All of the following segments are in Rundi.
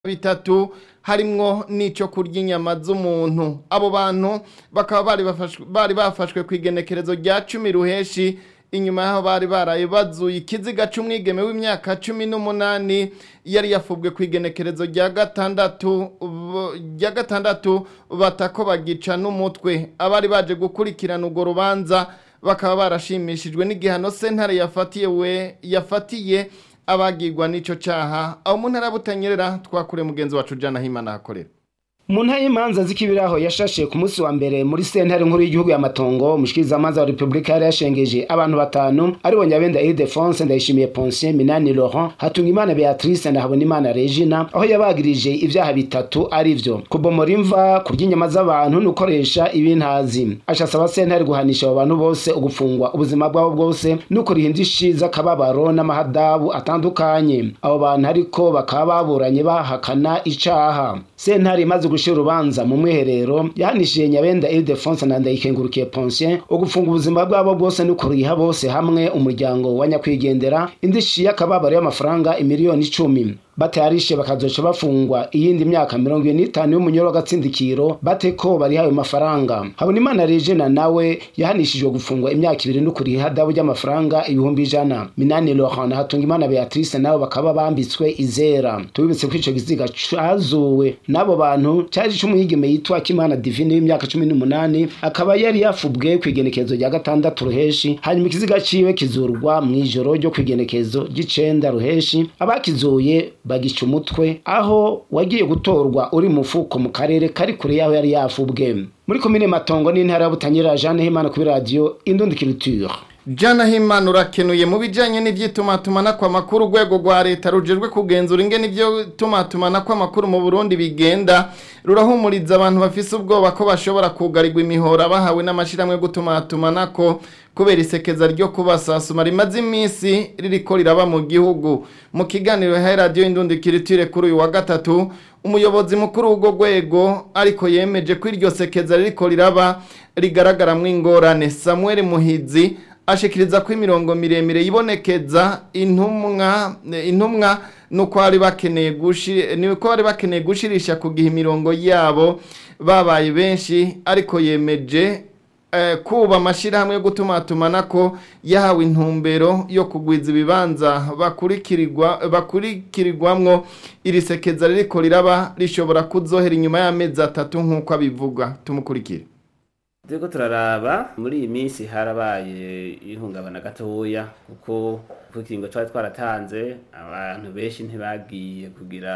bitatu harimwo n'ico kurya inyama z'umuntu abo bantu bakaba bari bafashwe bari bafashwe ku igenekerezo rya cumi ruheshi inyuma yaho bari baraye bazuye ikiziga c'umwigeme w'imyaka cumi n'umunani yari yafubwe ku igenekerezo rya gatandatu bo- rya gatandatu batako bagica n'umutwe abari baje gukurikirana urwo rubanza bakaba barashimishijwe n'igihano sentare yafatiye we yafatiye abagirwa n'ico caha aho mu ntara ya butanyerera twakure mugenzi wacu jana himana hakorera mu ntara y'imanza z'ikibiraho yashashe ku munsi wa mbere muri sentare nkuru y'igihugu y'amatongo umushikirizamanza wa repubulika yari yashengeje abantu batanu aribo nyabenda ildefonse ndayishimiye ponsien minani laurent hatungimana beatrice ndahabonimana regina aho yabagirije ivyaha bitatu ari vyo kubomora imva kurya inyama z'abantu n'ukoresha ibintazi aca asaba sentare guhanisha abo bantu bose ugufungwa ubuzima bwabo bwose n'ukuriha indishi z'akababaro n'amahadabu atandukanye abo bantu ariko bakaba baburanye bahakana icaha sentare imaze gushira urubanza mu mwiherero yahanishije nyabenda ildefonse na ndayikengurukiye ponsien ugufunga ubuzima bwabo bwose n'ukuriha bose hamwe umuryango wa nyakwigendera indishi y'akababaro y'amafaranga imiliyoni icumi batayarishe bakazoca bafungwa iyindi myaka mirongo ine n'itanu y'umunyoro w'agatsindikiro bate ko bariha ayo mafaranga habonimana regina nawe yahanishijwe gufungwa imyaka ibiri n'ukuriha ihadabu ry'amafaranga ibihumbi ijana minani laurent na hatungimana beatrice nabo bakaba bambitswe izera tubibutse ko ico giziga cazuwe n'abo bantu cari c'umwigeme yitwa kimana divine w'imyaka cumi n'umunani akaba yari yafubwe kw'igenekezo rya gatandatu ruheshi hanyuma ikiziga ciwe kizurwa mw'ijoro ryo kw'igenekezo ry'icenda ruheshi abakizuye bagica umutwe aho wagiye gutorwa uri mu mufuko mu karere kari kure yaho yari yafubwe muri komine matongo n'intara ya butanyerera jeanne himana kuri radiyo indundikiriture jana himana urakenuye mu bijanye n'ivy'itumatumanako amakuru urwego rwa leta rujejwe kugenzura ingene ivyo tumatumanako amakuru mu burundi bigenda rurahumuriza abantu bafise ubwoba ko bashobora kugarirwa imihora bahawe n'amashirahamwe yo gutumatumanako kubera isekeza ryo kubasasuma rimaze iminsi ririko riraba mu gihugu mu kiganiro yahaye radiyo indundikiriture kuri uyu wa gatatu umuyobozi mukuru w'urwo rwego ariko yemeje ko iryo sekeza ririko riraba rigaragaramwo ingorane samuel muhizi ashikiriza ko imirongo miremire yibonekeza intumwa intumwa nuko bari bakeneye gushi nuko bari bakeneye gushirisha kugiha imirongo yabo babaye benshi ariko yemeje eh, kuba amashirahamwe yo gutumatumanako yahawe intumbero yo kugwiza ibibanza bakurikirirwa bakurikirirwamwo iri sekeza ririko riraba rishobora kuzohera inyuma y'amezi atatu nk'uko abivuga tumukurikire turiko turaraba muri iyi minsi harabaye ihungabana gatoya kuko ku kiringo twari twaratanze abantu benshi ntibagiye kugira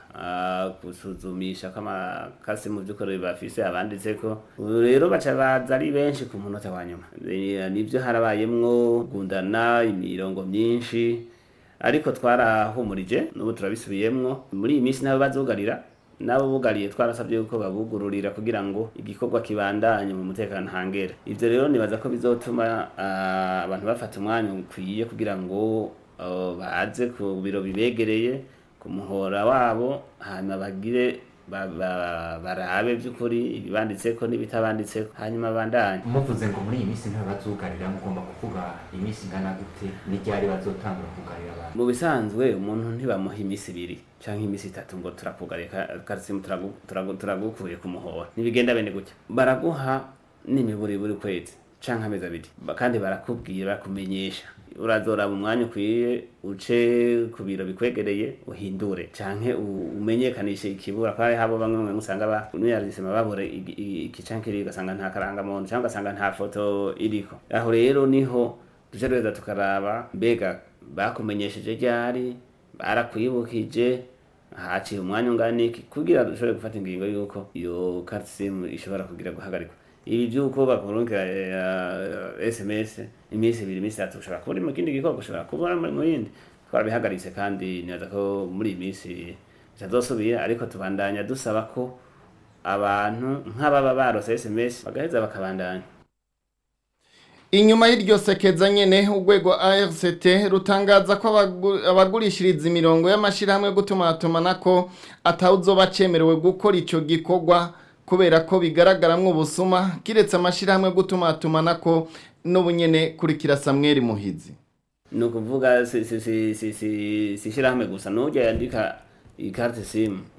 ah, gusuzumisha ko amakasi mu by'ukuri bafise abanditseko ubu rero baca baza ari benshi ku munota wa nyuma Eh, nibyo harabayemwo gundana imirongo myinshi ariko twarahumurije n'ubu turabisubiyemwo muri iyi minsi nabo bazugarira nabo bugariye twarasabye yuko babugururira kugira ngo igikorwa kibandanye mu mutekano hangera ivyo rero nibaza ko bizotuma ah, abantu bafata umwanya ukwiye kugira ngo ah, baze ku biro bibegereye ku muhora wabo hanyuma bagire ba- ba- barabe by'ukuri ibibanditseko n'ibitabanditseko hanyuma bandanye muvuze ngo muri iyi minsi ntibazugarira mugomba kuvuga iminsi ingana gute n'iryari bazotangura kugarira abantu mu bisanzwe umuntu ntibamuha iminsi ibiri canke iminsi itatu ngo turakugariye karisimu turagukuye ku muhora ntibigenda bene gutya baraguha n'imiburi buri kwezi canke amezi abiri Ba- kandi barakubwira barakumenyesha urazoraba umwanya ukwiye uce ku biro bikwegereye uhindure canke u- umenyekanishe ikibura ko hari habo bamwe mwe usanga ba nuyarisema babure igi- i- iki canke kiri ugasanga nta karangamuntu canke ugasanga nta foto iriko aho rero niho duce duheza tukaraba mbega bakumenyesheje ryari barakwibukije haciye umwanya ungana iki kugira dushobore gufata ingingo y'uko iyo karisimu ishobora kugira guhagarikwa ibi by'uko bakurungika eh, sms iminsi ibiri iminsi itatu ushobora kuba uri mu kindi gikorwa ushobora kuba uri mu yindi twarabihagaritse kandi nibaza ko muri iyi minsi bitazosubira ariko tubandanya dusaba ko abantu nk'ababa barose sms bagaheza bakabandanya inyuma y'iryo sekeza nyene urwego ARCT rutangaza ko abagu- abagurishiriza imirongo y'amashirahamwe yo gutumatumanako atawuzoba cemerewe gukora ico gikorwa kubera ko bigaragaramwo ubusuma kiretse amashirahamwe yo gutumatumanako n'ubunyene kurikira Samuel Muhizi ni ukuvuga si si si si si si ishyirahamwe gusa n'ujya yandika iyi carte sim